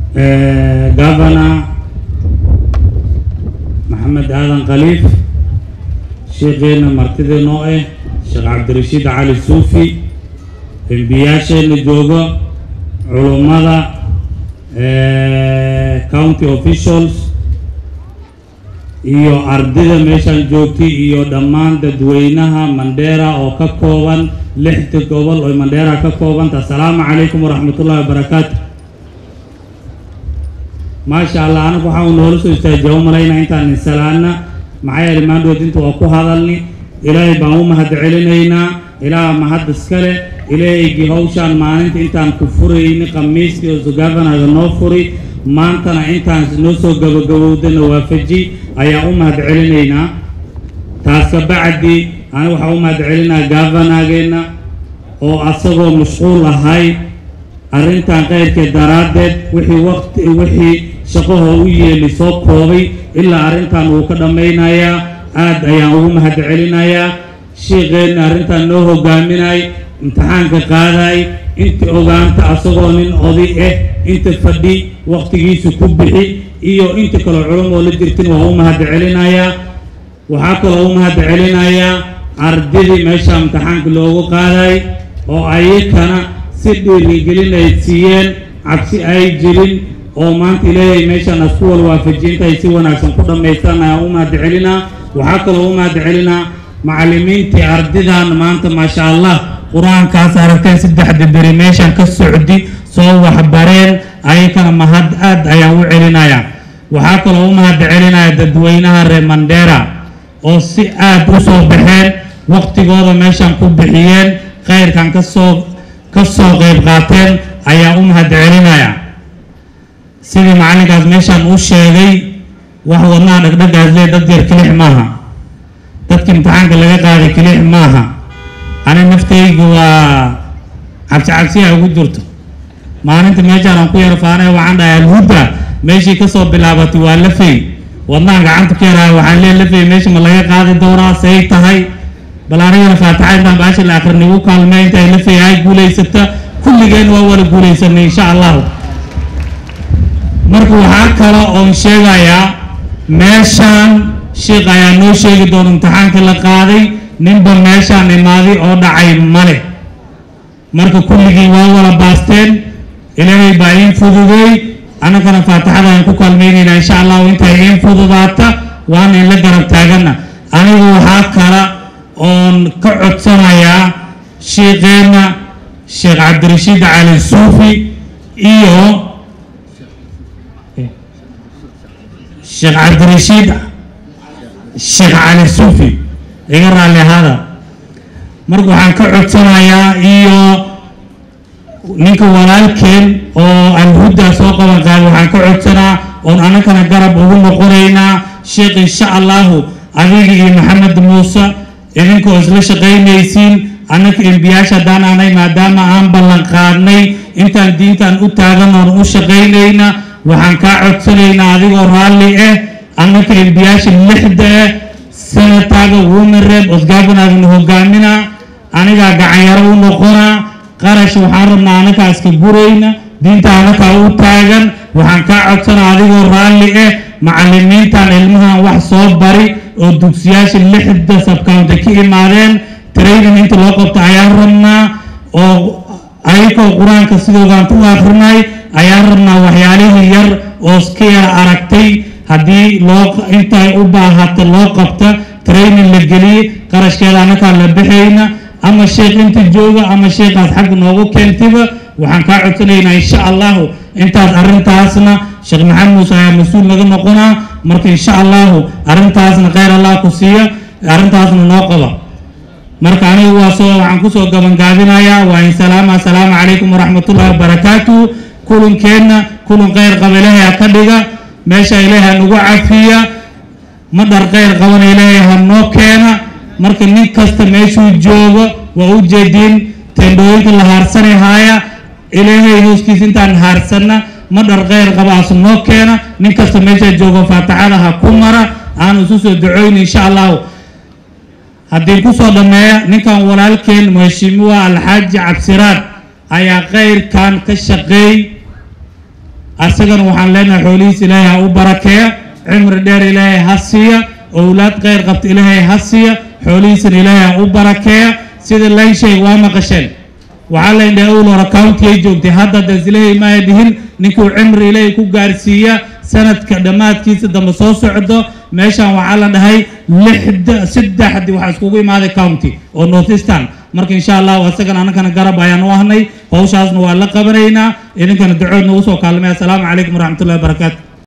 governor maxamed aadan khaliif sheekheena martida noo ah sheekh cabdirashiid cali suufi embiyaasheena joogo culummada county officials iyo ardayda meeshaan joogtay iyo dhammaan dadweynaha mandheera oo ka kooban lixda gobol oo mandheera ka koobanta assalaamu calaykum waraxmatullahi wabarakaatu maasha allah anagu waxaa noola soo istaajiya u malaynaa intaan insalaana maxaa yeelay maandhood inta waa ku hadalni ilaahay baan u mahad celinaynaa ilaaha mahad iskale ilaahaygii hawshaan maalinta intaan ku furayni khamiiskii oo gavanaga noo furi maantana intaan noo soo gabagabowdana waafaji ayaa u mahad celinaynaa taas ka bacdi aniga waxaa u mahad celinaa gavanageenna oo asagoo mashquul ahay arrintan keyrkeed daraaddeed wixii waqti wixii shaqahoo u yeeli soo koobay ilaa arrintan wuu ka dhammaynayaa aad ayaan ugu mahad celinayaa sheikeenna arrintan noo hogaaminay imtixaanka qaaday inta ogaanta asagoo nin oday ah inta fadhi waqtigiisa ku bixi iyo inta kaloo culumoo la jirtin waa u mahad celinayaa waxaa kaloo u mahad celinayaa ardaydii meesha imtixaanka loogu qaaday oo ayakana si dhiirigelin ay siiyeen cabsi ay jirin oo maanta ilaahay meeshaan asku wal waafajiyintaay si wanaagsan ku dhammaystaan ayaan u mahad celinaa waxaa kaloo u mahad celinaa macallimiintii ardidan maanta maasha allah qur-aankaas aragteen saddexda beri meeshaan ka socdi soo waxbareen ayakana mahad aad ayaan u celinayaa waxaa kaloo u mahad celinaya dadweynaha reer mandheera oo si aad u soo baxeen waqtigooda meeshaan ku bixiyeen khayrkan kasoo ka soo qayb qaateen ayaa u mahad celinaya sidii macallinkaas meeshaan u sheegay wax wadnaha dhagdhagaas lee dad yar kilix maaha dadka imtixaanka laga qaaday kilix maaha ani naftaygu waa cabsi cabsiya ugu jirto maalinta meeshaan aan ku yar faanay waxaan dhahay alhuda meeshii kasoo bilaabatay waa lafey wadnahan gacanta ku yarahay waxaan lee lafey meesha ma laga qaadi doonaa say tahay bal anigana faataxa intaan baasha la akhrin igu kaalmey intay lafey ay guulaysata kulligeen waa wala guulaysanay insha allahu marka waxaa kale oon sheegayaa meeshaan sheikh ayaa noo sheegi doona imtixaanka la qaaday ninba meeshaan imaaday oo dhacay male marka kulligii waa wala baasteen ilaahay baa iin fududeey annagana faatixada aan ku kaalmaynaynaa insha allahu intay iin fududaata waana in la garab taagana anigu waxaa kale oon ka codsanayaa sheikheena sheekh cabdirashiid cali suufi iyo sheekh cabdirashiid sheekh cali suufi iga raalli ahaada marka waxaan ka codsanayaa iyo ninka walaalkeen oo alhuda soo qaban qaaday waxaan ka codsanaa oon annagana garab ugu noqonaynaa sheekh insha allahu adiga iyo maxamed muuse idinkoo isla shaqaynaysiin annaka embiyaasha haddaan aanay maadaama aan ballan qaadnay intaan diintan u taagan oon u shaqaynayna waxaan kaa codsanaynaa adigoo raalli ah annaka embiyaasha lixda ah senataga women rep osgaabanaagna hogaaminaa anigaa gacanyaro u noqonaa qarash waxaan rabnaa anakaa iska gurayna diinta anakaa u taagan waxaan kaa codsanaa adigoo raalli ah macallimiintan ilmahan wax soo bari oo dugsiyaasha lixda sabcounty ka imaadeen training inta loo qabto ayaan rabnaa oo ayagoo qur-aanka sidoogaan u akrinay ayaan rabnaa waxyaalihii yar oo iska yar aragtay haddii loo intay u baahata loo qabta training la geliyey qarashkeeda anakaa la bixayna ama sheekh inta jooga ama sheekhaas xagga noogu keentiba waxaan kaa codsanaynaa insha allahu intaas arrintaasna sheekh maxamed muuse ayaa mas-uul naga noqonaa marka insha allahu arrintaasna kheyr allah ku siiya arrintaasna noo qaba marka anigu waa soo waxaan kusoo gabangaabinayaa waa in salaama assalaamu calaykum waraxmatullahi wabarakaatu kulankeenna kulan kheyr qaba ilaahay ha ka dhiga meesha ilaahay ha nagu cafiya ma dhar kheyr qabana ilaahay ha noo keena marka nin kasta meeshuu joogo waa u jeediin tendhooyinka la haarsanay haaya ilaahay hooskiisa intaan haarsanna ma dhar kheyr qaba asu noo keena nin kasta meesha joogo faataxada ha ku mara aan isu soo ducoyn insha allahu haddii kusoo dhammeeya ninkan walaalkeen mheshimiwa alxaaji cabsiraad ayaa kheyrkan ka shaqeey asagana waxaan leenahay xoolihiis ilaahay ha u barakeeya cimri dheer ilaahay ha siiya owlaad kheyr qabta ilaahay ha siiya xoolihiisana ilaahay ha u barakeeya sida layn sheeg waa maqasheen waxaa layn dhahay owl hore county-ay joogtay hadda das ilaahay maaya dhihin ninkuu cimri ilaahay ku gaarsiiya sanadka dhammaadkiisa dambe soo socdo meeshan waxaa la dhahay lixda saddexdi waxaa iskugu imaaday county oo north eastern marka insha allahu asagana annagana garab ayaan u ahnay hawshaasna waa la qabanaynaa idinkana ducood nagu soo kaalmay assalaamu calaykum waraxmatullahi wabarakaatu